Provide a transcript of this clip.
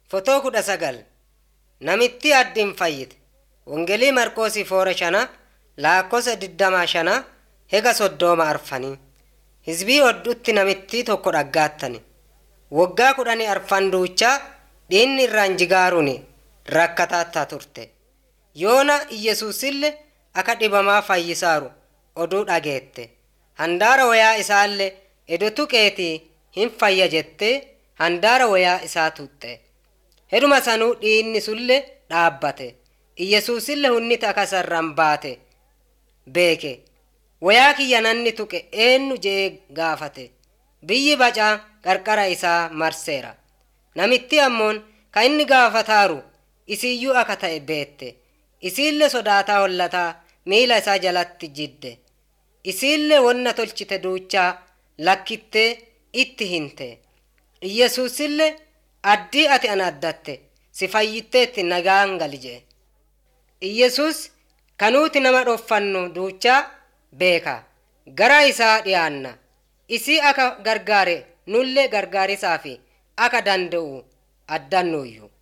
Fotoo kudha sagal namitti addiin fayyite Wongelii Marqoosii foora shana laakkosa digdamaa shana hega soddooma arfanii hizbii hodhutti namitti tokko dhaggaattani waggaa kudhanii arfan duuchaa dhiinni irraan jigaaruun rakkataattaa turte yoona iyyesuusille akka dhibamaa fayyisaaru oduu dhageette handaara wayaa isaallee edo tuqeetii hin fayya jettee handaara wayaa isaa tuxxe heduma sanuu dhiinni sulle dhaabbate iyyesuusille hunniti akasarran baate beeke wayaa kiyya nanni tuqe eenyu jee gaafate biyyi bacaa qarqara isaa marseera namitti ammoon ka inni gaafataaru isiiyyuu aka ta'e beette isiille sodaataa hollataa miila isaa jalatti jidde isiille wonna tolchite duuchaa lakkittee itti hinte iyyesuusille addii ati ana addatte si fayyitteetti nagaan gali jee iyyesuus kanuuti nama dhoffannu duuchaa beeka gara isaa dhiyaanna isii aka gargaare nulle gargaarisaa fi aka danda'u addannuuyyu